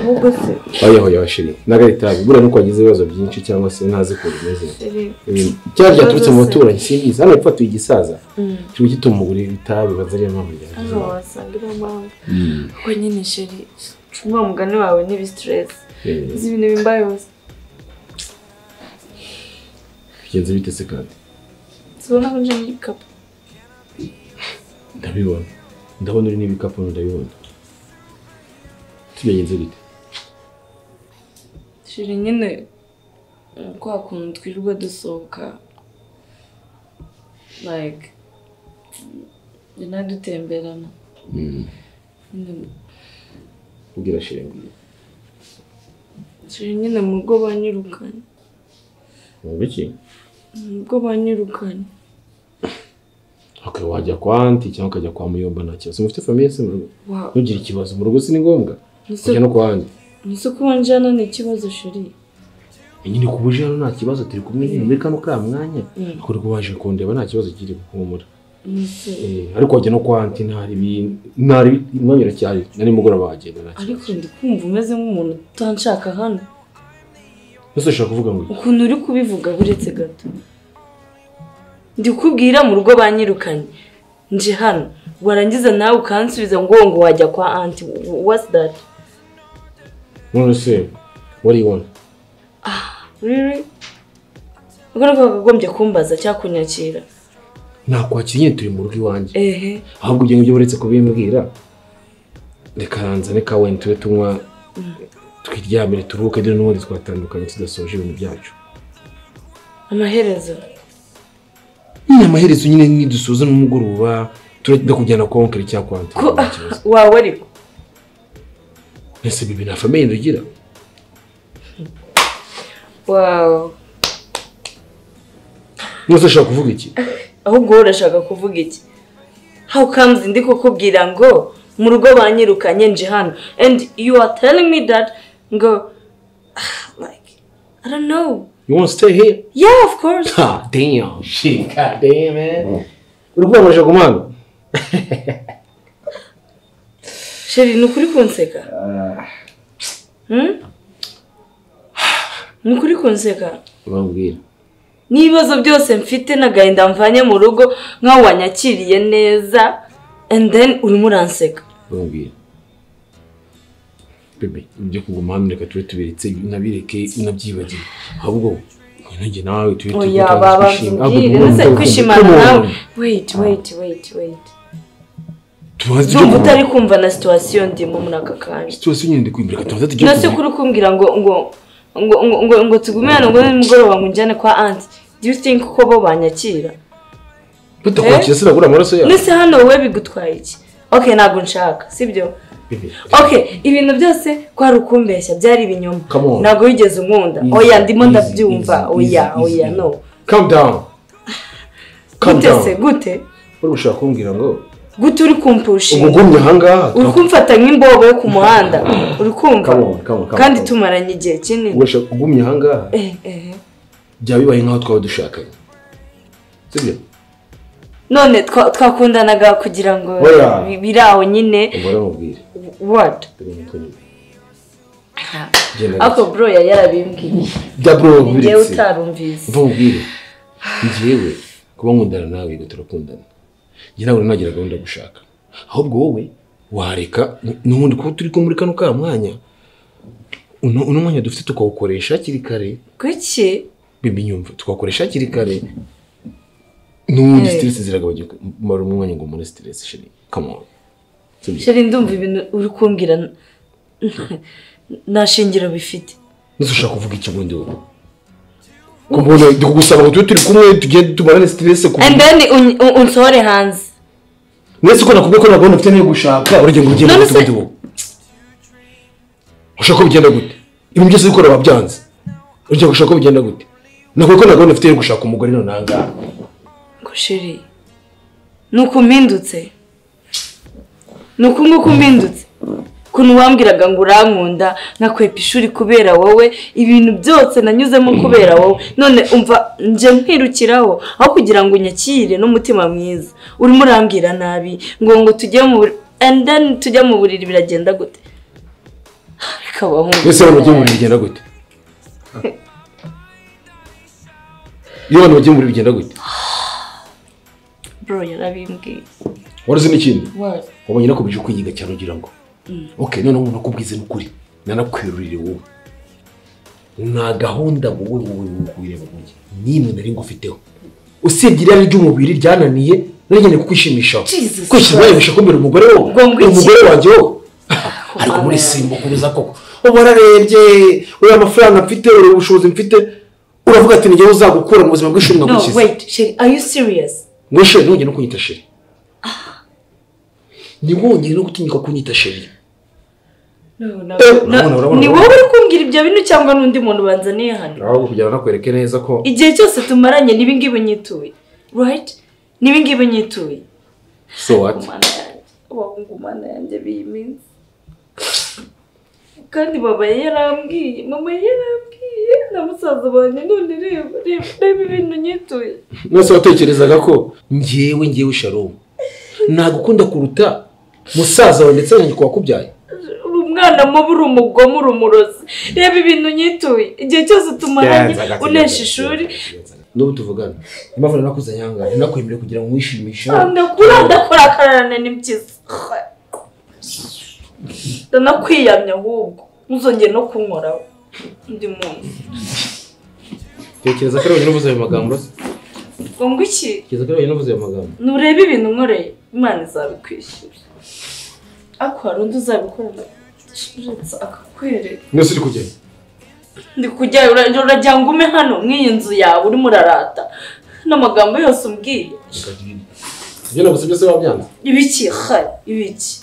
Ahubwo se. Oya oya shiri. Naga itabi. Buriya nuko wagize ibibazo byinshi cyangwa se ntazi ukuntu bimeze. Ceri. Eh, Cyari cyaturutse mu baturanyi simbizi. Hano ipfatuye igisaza. Mm. Kiba gituma umugore itabi baza ariyo mpamvu ryaje. Hano wasanga iriya mpamvu. Kuko nyine Ceri. Wa mugani wawe nibi stress. Eh. Uzi ibintu bimbayeho se. Bigenze bite se kandi? Tubona ko nje n'igikapu. Ndabibona. Ndabona uri n'ibikapu ndabibona. Tubigenze bite? Shiri nyine kwa kuntu twirirwa dusohoka like njye dutemberana Mm. Nyine- Ubwira shiri mbwira. shiri nyine mu rugo banyirukanye Mu biki? mu rugo banyirukanye Okay, wajya kwa anti cyangwa ukajya kwa muyomba nta kibazo mufite famiye se mu rugo Wow. ntugire ikibazo mu rugo si ni ngombwa Ese- kujya no kwa anti nzi ko wanje hano ni ikibazo shiri nyine ku buje hano nta kibazo turi kumwe nyine muri kano ka mwanya Mm. ariko rwo waje kundeba nta kibazo kiri guhumura Nzi. Eh, ariko wajya no kwa anti ntari bi- ntari umwanya uracyari na nimugoroba wagenda nta ariko ndi kumva umeze nk'umuntu utanshaka hano kibazo ese ushaka kuvuga ngo iki? ukuntu uri kubivuga buretse gato ndikubwira mu rugo banyirukanye nje hano warangiza nawe ukansubiza ngo ngo wajya kwa anti what's that none se wari ibona Riri ubwo niko wakagombye kumbaza cyangwa kunyakira nakwakira nyine turi mu rugo iwanjye ehe ahubwo ibyo ngibyo uretse kubimbwira reka ranzane ka wenda tube tunywa twiryamire turuhuke dore n'ubundi twatandukanye tudasoje ibintu byacu amaherezo nyine amaherezo nyine nidusoza n'umugoroba turajya kujyana kwa onkeli cyangwa kwa anti ko wawe ariko ese bibi nta famiye ndugira wawe mwese ashaka kuvuga iki ahubwo wowe urashaka kuvuga iki how comes ndi kukubwira ngo mu rugo banyirukanye nje hano and you are telling me that ngo ah, like i don't know you want to stay here yeah of course god damn shit god damn man uri kubona amashyaka umwana sheri ni ukuri kunseka Hmm? ni ukuri kunseka urambwira n'ibibazo byose mfite n'agahinda mvanye mu rugo nk'aho wanyakiriye neza and then urimo uranseka urambwira bebe ibyo kuguma hano reka tube tubiretse nabireke nabyibagire ahubwo ntunge nawe tube tube oya baba mbwire ndetse kwishimana nawe wait wait wait wait tubaze ndumva utari kumva na situwasiyo ndimo muri aka kanya situwasiyo nyine ndi kwimbira tubaze tujye nasi kuri kumbwira ngo ngo ngo ngo ngo ngo tugume hano ngo nimugoroba ngo njyane kwa anti do you think ko bo banyakira butakwakira sinagura amaraso yawe ndetse hano wowe bigutwaye iki okay ntabwo nshaka sibyo Bebe, okay ibintu byose kwari ukumbeshya byari ibinyoma Come on. ntabwo wigeze unkunda Easy, oya ndimo easy, ndabyumva easy, oya easy, oya easy. no calm down calm gute down se gute uri gushaka kumbwira ngo gute uri kumpushinga ubwo ngumye ahangaha uri kumfata nk'imbobo yo ku muhanda uri kumva Come on, come on, come on, kandi come on. tumaranye igihe kinini ubwo ushaka kugumya ahangaha Eh, eh. byaba bibaye nk'aho twaba dushakanye sibyo none twa- twakundanaga kugira ngo Oya. bi- biri aho nyine umubare mubwire what Genda ariko bro yari yarabimbwiye jya bro njyewe nkubiritse utarumvise mva nkubwire njyewe kuba nkundana nawe ngo turakundana njye nawe ntagira gahunda yo gushaka ahubwo wowe wareka n'ubundi kuba turi ko muri kano ka mwanya uno uno mwanya dufite tukawukoresha hakiri kare kuki bibi nyumva tukakoresha hakiri kare n'ubundi Eh. siteresi ziragabanuka mara umwanya ngo muri siteresi shiri kamoro sheri ndumva ibintu uri kumbwira n- nta shingiro bifite nese ushaka kuvuga iki bundi wowe ko mbona ndi kugusaba ngo tube turi kumwe tugende tumarane siteresi ku and then uny- un- unsohore hanze mwese ko nakubwiye ko nta gahunda mfite niyo gushaka uragenda ngo ugende None gute se- bundi wowe ushaka ko bigenda gute ibintu byose bikora wabyanze uragenda ngo ushaka ko bigenda gute nakubwiye ko nta gahunda mfite yo gushaka umugore none aha ngaha ngo sheri ni uku mpindutse ni uku nguku mpindutse ukuntu wambwiraga ngo urankunda nkakwepa ishuri kubera wowe ibintu byose nanyuzemo kubera wowe none umva njye nkwirukiraho aho kugira ngo unyakire n'umutima mwiza urimo urambwira nabi ngo ngo tujye mu buri- and then tujya mu buriri biragenda gute reka bahungu mbese abantu bagiye mu buriri bigenda gute iyo abantu bagiye mu buriri bigenda gute bro yarabimbwiye waruzi n'ikindi What? wabonye nakubije ukwiyiga cyane ugira ngo ok noneho umuntu akubwize n'ukuri nanakwerurire wowe nta gahunda wowe wowe wowe wireba mujyi n'imwe nari ngufiteho usibye irari ry'umubiri ryananiye nari nkeneye kukwishimishaho kwishyira wayibisha kumbera umugore wowe umugore wanjye wowe ariko muri simbukuruza koko uba wararebye uriya amafaranga mfite uriya ubushobozi mfite uravuga ati ngewe uzagukura mu buzima bw'ishuri no nkagukiza wait sheri are you serious ngo sheri ntugende no kunyita sheri ntiwongere no gutinyuka kunyita sheri No, na- Eh, na- urabona, urabona, ni urabona. wowe uri kumbwira ibyo bintu cyangwa n'undi muntu banzaniye hano ahubwo kugira ngo nakwereke neza ko igihe cyose tumaranye n'ibi ngibi nyituye right n'ibi ngibi nyituye so what abahungu mana yanjye b'iyi minsi kandi baba yarambwiye mama yarambwiye na musaza banjye none reba reba reba ibintu nyituye mwese watekerezaga ko ngewe ngewe sharomu nagukunda kuruta musaza wawe ndetse na nyoko wakubyaye uri umwana mubi uri umugome uri umurozi reba ibintu nyituye igihe cyose tumaranye Byanze agatsiko. unesha ishuri n'ubu tuvugana impamvu nanakuze anyanga ntinakwemerere kugira ngo wishimishe ndakura ndakora akararane ni byiza ndanakwiyamya ahubwo ntuzongere no kunkoraho undi muntu tekereza ko ari wenyine uvuze ayo magambo se ngo ngo iki tekereza ko ari wenyine uvuze ayo magambo nurebe ibintu nkoreye imana izabikwishyura ariko hari undi uzabikorera shiritse akakwereka mwese uri kugenda ndi kujya ura- uragira ngo ume hano mw'iyi nzu yawe urimo urarata n'amagambo yose umbwiye ibyo naguze byose wabyanze ibiki hari ibiki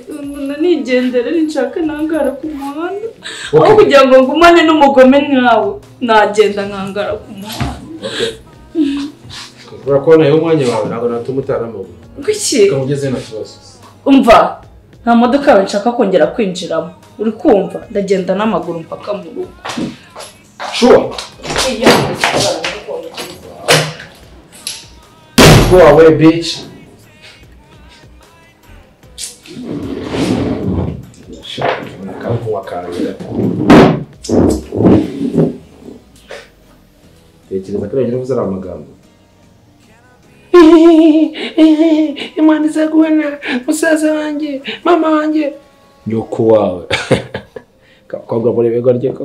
umuntu nigendere nshaka ntangara ku muhanda Okay. aho kugira ngo ngumane n'umugome nkawe nagenda nkangara ku muhanda kubera ko nayo umwanya wawe ntabwo natuma utaramabuye Kuki? ukaba ugeze nta kibazo umva nta modoka yawe nshaka kongera kwinjiramo uri kumva ndagenda n'amaguru mpaka mu rugo shuwa Iya, go away bitch akamuha kanjye tekereza ko ari wenyine uvuze ari amagambo imana izagubona musaza wanjye mama wanjye nyoko wawe kakobwa muri bego rye ko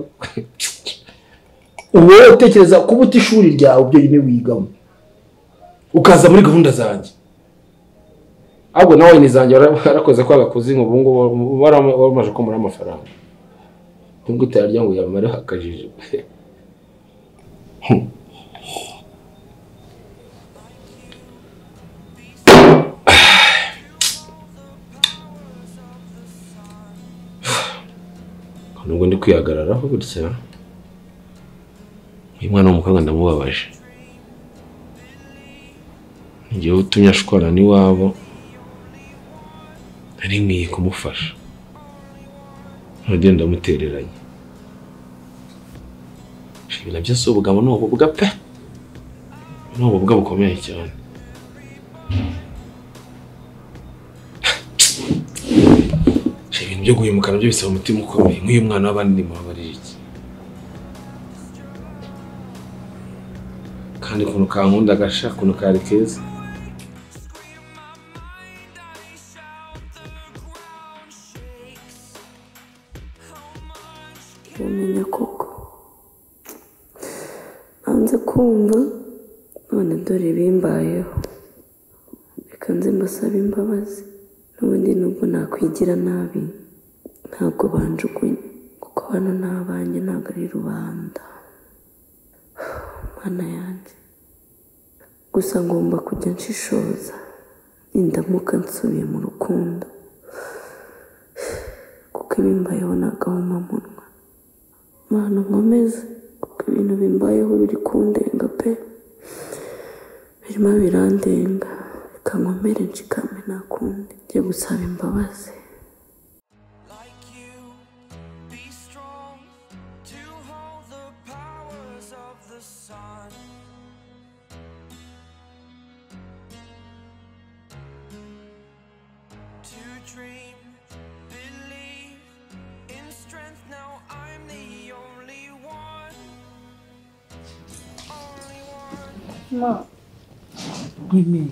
wowe utekereza kuba uta ishuri ryawe byonyine wigamo ukaza muri gahunda zanjye ahubwo nawe ni zanjye wara- warakoze kwanga kuzinywa ubu ngubu warama- waramaje kumura amafaranga nubwo utararya ngo uyamareho akajiji nubwo ndi kwihagararaho gutya uyu mwana w'umukobwa ndamubabaje igihe utumye ashwana n'iwabo nari nkwiye kumufasha none ndamutereranye ibintu byose ubugabo ni ubuga pe ni ububwa bukomeye cyane ibintu byo guhemuka nabyo bisaba umutima ukomeye nk'uyu mwana w'abandi ni mubabariye iki kandi ukuntu kankunda agasha ukuntu kari keza uramenya koko nanze kumva none dore bimbayeho reka nze mbasaba imbabazi n'ubundi nubwo nakwigira nabi ntabwo banjugunye kuko hano ni abanjye ntabwo ari rubanda mwana yanjye gusa ngomba kujya nshishoza nindamuka nsubiye mu rukundo kuko ibimbayeho ni agahomamunwa mana nkomeze kuko ibintu bimbayeho biri kundenga pe birimo birandenga reka nkomere nshikame nta kundi njye gusaba imbabazi Be strong to hold the powers of the sun. To dream, believe in strength. Now I'm the only one. ma mwime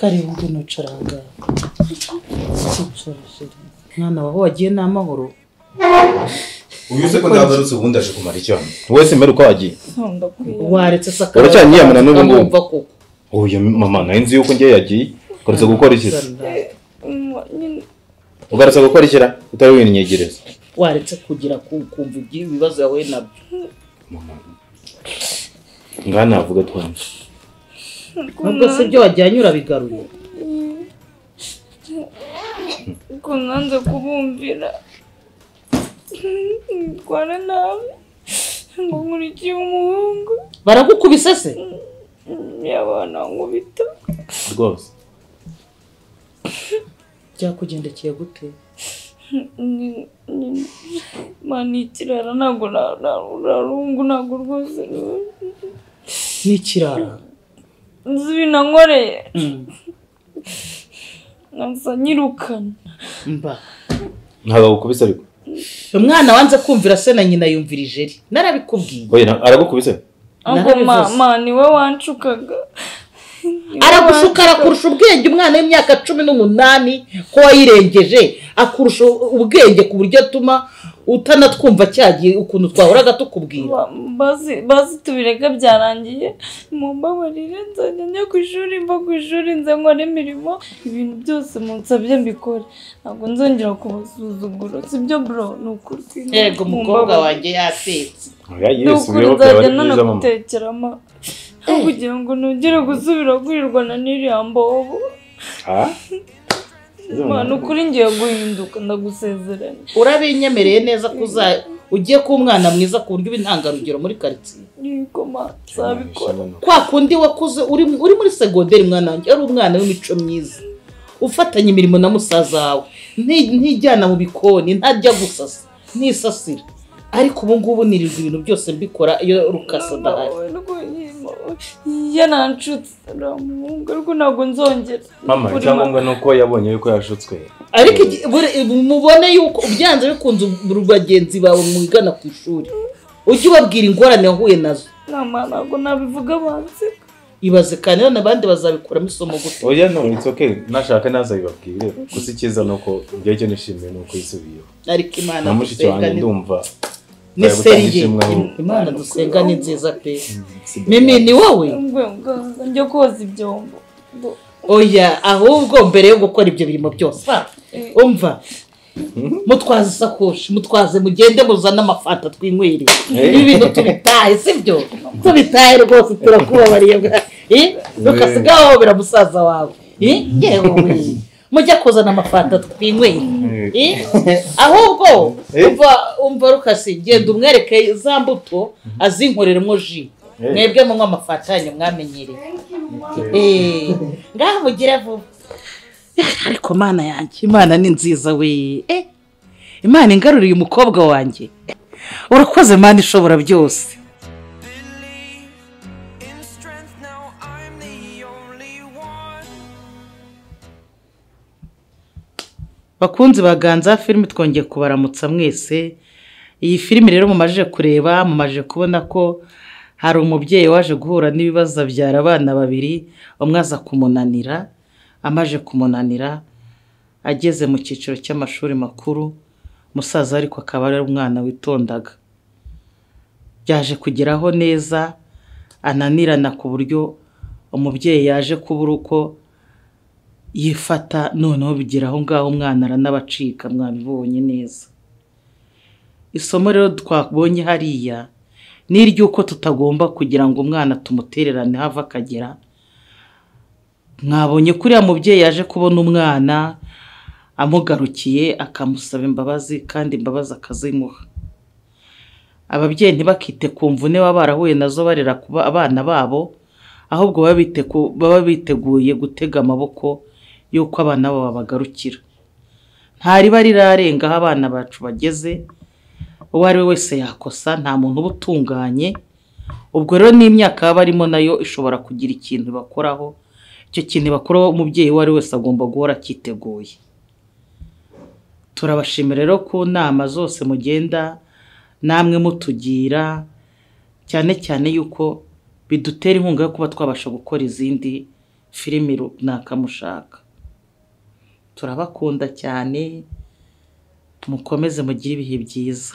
kareba ngwino caranga mwana wawe wagiye n'amahoro uyu uzi ko ndagarutse ubundi aje kumara icyo hano wowe simera uko wagiye waretse sakara uracyanyiyamana n'ubu ngubu akamwumva koko uyu mama nayo nzi yuko ngewe yagiye ugarutse gukora iki se ugarutse gukora iki ra utari winyegereza waretse kugira ku- kumva ibibazo yahuye nabyo ngaha navuga twanje nubwo se ibyo wajyanye urabigaruye ko nanze kubumvira ndwana nabi ngo nkurikiye umuhungu baragukubise se yabana nkubita rwose byakugendekeye gute Ni- ni- mani ikirara ntabwo na- na- urarungu ntabwo rwose ni- n'ikirara nzi ibintu ankoreye Mm. nasa nyirukana mba ntabwo agukubise ariko umwana wanze kumvira se na nyina yumvira ijeri narabikubwiye oya nta- aragukubise ahubwo ma- ma ni we wanshukaga aragushuka arakurusha ubwenge umwana w'imyaka cumi n'umunani ko wayirengeje akurusha ubwenge ku buryo atuma utanatwumva cyagiye ukuntu twahoraga tukubwira bazi bazi tubireka byarangiye mumbabarire nzajya njya ku ishuri mva ku ishuri nze nkora imirimo ibintu byose munsabye mbikore ntabwo nzongera kubasuzugura sibyo bro ni ukuri yego umukobwa Mumbabarire. wanjye yatetse oya ni yesu ukuri rero nzajya byaba ari byiza mama nanagutekeramo aho kugira ngo ntugire gusubira kwirirwa na n'iriya mbobo Ah? imana ukuri ngiye guhinduka ndagusezeranya urabinyemereye neza ko uza- ugiye kuba umwana mwiza ku buryo uba intangarugero muri karitsiye yego ma nzabikora kwa kundi wakuze uri uri muri segonderi mwana wanjye ari umwana w'imico myiza ufatanya imirimo na musaza wawe nti- ntijyana mu bikoni ntajya gusasa ntisasira ariko ubu ngubu nirirwa ibintu byose mbikora iyo rukasa adahari yananshutse uramuhunga ariko ntabwo nzongera mama Ukuri, ma. icyangombwa ni uko yabonye yuko yashutswe ariko igi- buri- mubone yuko ubyanze bikunze ubu- bagenzi bawe mwigana ku ishuri ujye ubabwira ingorane wahuye nazo nama ntabwo nabivuga banze ibaze kandi none abandi bazabikuramo isomo gute oya no it's okay nashaka nazabibabwire gusa icyiza ni uko njyewe icyo nishimiye ni uko yisubiyeho ariko imana na mushiki dusenga wanjye ni- ndumva ni yagutanga seriye ishimwe ahubwo. imana dusenga ni nziza pe mimi ni wowe Ngwe- njya koza ibyombo Ngo- oya ahubwo mbere yo gukora ibyo birimo byose ah, umva mutwaze isakoshi mutwaze mugende muzane amafanta twinywere Eh. ibi bintu tubitahe sibyo tubitahe rwose turakubabariye bwa- eh, rukasiga wowe biramusaza wawe eh, yewe mujya kuzana amafanta twinywere Eh, ahubwo Eh. umva umva rukasi genda umwereke za mbuto azinkoreremo ji Eh. mwebwe munywa amafanta yanyu mwamenyereye Eh, ngaho mugire vuba ariko mana yanjye imana ni nziza we Eh, imana ingaruriye umukobwa wanjye urakoze mana ishobora byose In strength, bakunzi baganza filime twongeye kubaramutsa mwese iyi filime rero mumajije kureba mumajije kubona ko hari umubyeyi waje guhura n'ibibazo abyara abana babiri umwe aza kumunanira amaje kumunanira ageze mu cyiciro cy'amashuri makuru umusaza ariko akaba ari umwana witondaga byaje kugeraho neza ananirana ku buryo umubyeyi yaje kubura uko yifata noneho bigera aho ngaho umwana aranabacika mwabibonye neza isomo rero twabonye hariya ni iry'uko tutagomba kugira ngo umwana tumutererane have akagera mwabonye ko uriya mubyeyi yaje kubona umwana amugarukiye akamusaba imbabazi kandi imbabazi akazimuha ababyeyi ntibakite ku mvune baba barahuye nazo barera kuba abana babo ahubwo baba biteguye gutega amaboko y'uko abana babo babagarukira nta riba rirarenga aho abana bacu bageze uwo ari we wese yakosa nta muntu uba utunganye ubwo rero n'imyaka baba barimo nayo ishobora kugira ikintu bakoraho icyo kintu bakoraho umubyeyi uwo ari we wese agomba guhora akiteguye turabashimira rero ku nama zose mugenda namwe mutugira cyane cyane yuko bidutera inkunga yo kuba twabasha gukora izindi filimi runaka mushaka turabakunda cyane mukomeze mugire ibihe byiza